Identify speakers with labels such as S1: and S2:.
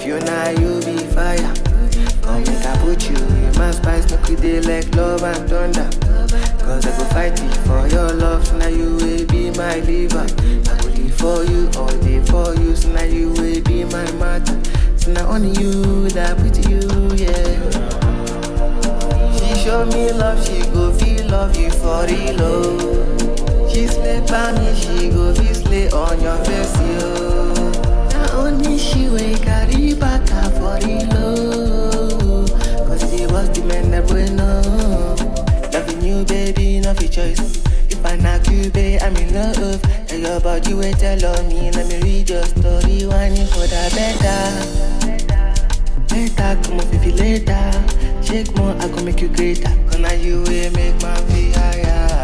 S1: love you now, you be fire. Come make I put you in my spice, make we dey like love and thunder. Cause I go fight it for your love, so now you will be my liver. I go live for you, all day for you, so now you will be my matter. So now only you that with you, yeah. She show me love, she go feel love you for real, oh. She slay by me, she go feel slay on your face, yo. Now only she way carry back her for real, oh. Cause she was the man that we know. Loving you, baby, no fi choice. If I knock you, babe, I'm in love. Tell your body wait tell on me, let me read your story, whining for that better. Later, come on, feel later. Shake more, I go make you greater. Cause now you will make my feel higher.